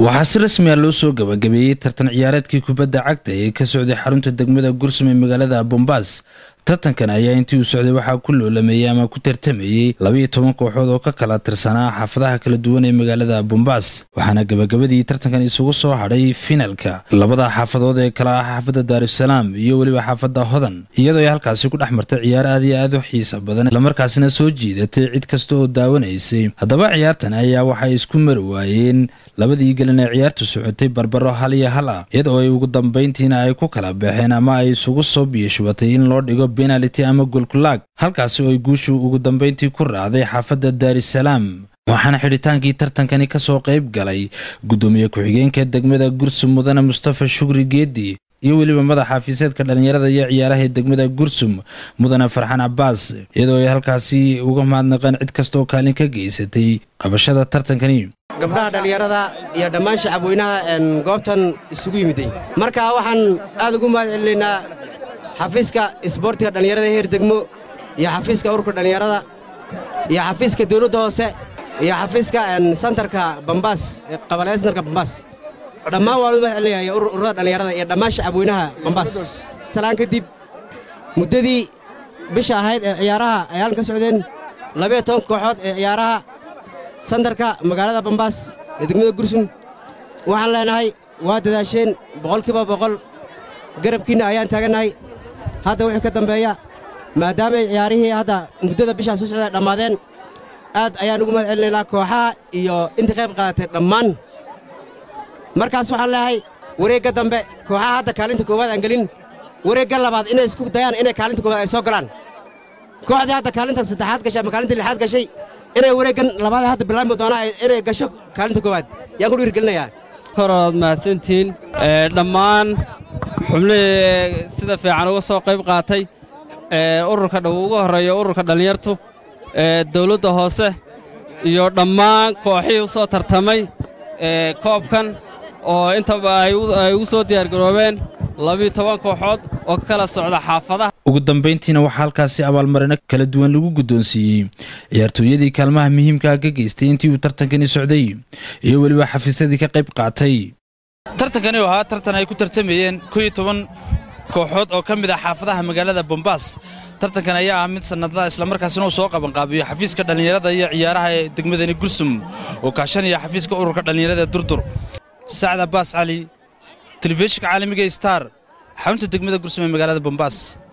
waxaa si rasmi ah loo soo gabagabeeyey tartan ciyaareedkii kubadda cagta ee ka socday xarunta degmada gursum ee magaalada bombaas tartankan ayaa intii uu socday waxaa ku loolameeyey ama ku tartamayey labiiyo toban kooxood oo ka kala tirsanaa xaafadaha kala duwan ee magaalada bombaas waxaana gabagabadii tartankan isugu soo hadhay finalka labada xaafadood ee kala ah xaafadda daarusalaam iyo weliba xaafadda hodan iyadoo ay halkaasi ku dhex martay ciyaar aad iyo aad u xiisa badan islamarkaasina soo jiidatay cid kasta oo daawanaysay haddaba ciyaartan ayaa waxay isku mari waayeen labadii gelin ee ciyaartu socotay barbaro hal iyo hal ah iyadoo ay ugu dambayntiina ay ku kala baxeen ama ay isugu soo biyashubatay in loo dhigo benality ama golkulaag halkaasi oo ay guushu ugu dambayntii ku raacday xaafadda daarisalaam waxaana xidhitaankii tartankani ka soo qayb galay guddoomiye ku-xigeenka degmada gursum mudane mustafa shukri geedi iyo weliba madaxa xafiiseedka dhallinyarada iyo ciyaaraha ee degmada gursum mudane farxan cabbaas iyadoo ay halkaasi uga mahadnaqeen cid kasta oo kaalin ka geysatay qabashada tartankani gabdhaha dhallinyarada iyo dhammaan shacabweynaha goobtan isugu yimiday marka waxaan aad ugu mahad celinaynaa xafiiska isboortiga dhallinyarada heer degmo iyo xafiiska ururka dhallinyarada iyo xafiiska dawladda hoose iyo xafiiska santarka bambaas qabalee santarka bambaas dhammaan waan u mahad celinaya ururada dhallinyarada iyo dhammaan shacabweynaha bambaas salaan kadib muddadii bisha ahayd ee ciyaaraha ay halkan ka socdeen labiyo toban kooxood ee ciyaaraha santarka magaalada bambaas ee degmada gursum waxaan leenahay waa dadaasheen boqolkiiba boqol garabkiinna ayaan taagannahay hadda wixii ka dambeeya maadaamay ciyaarihii hadda muddada bishaa soo socda dhammaadeen aad ayaan ugu mahad celinaynaa kooxaha iyo intii qayb qaadatay dhammaan markaas waxaan leeyahay wareegga dambe kooxaha hadda kaalinta koowaad aan gelin wareegga labaad inay isku dayaan inay kaalinta koowaad ay soo galaan kooxdii hadda kaalinta saddexaad gashay ama kaalinta lixaad gashay inay wareeggan labaad hadda bilaami doonaa inay gasho kaalinta koowaad yaan ku dhiirgelinayaa korood mahadsantihiin dhammaan xubnihii sida fiican uga soo qayb qaatay ururka ugu horreeya ururka dhallinyartu dawladda hoose iyo dhammaan kooxihii u soo tartamay koobkan oo intaba ay ugu soo diyaargaroobeen labiyo toban kooxood oo ka kala socda xaafadaha ugu dambayntiina waxaa halkaasi abaalmarino kala duwan lagu guddoonsiiyey ciyaartooyadii kaalmaha muhiimkaa ka geystay intii uu tartankani socday iyo weliba xafiisyadii ka qayb qaatay tartankani oo ahaa tartan ay ku tartamayeen ko iyo toban kooxood oo ka mid ah xaafadaha magaalada bombaas tartankan ayaa ah mid sannadlaha islamarkaasina uu soo qabanqaabiyo xafiiska dhallinyarada iyo ciyaaraha ee degmadani gursum oo kaashanaya xafiiska ururka dhallinyarada ee durdur sacad abbaas cali telefishinka caalamiga star xarunta degmada gursum ee magaalada bombaas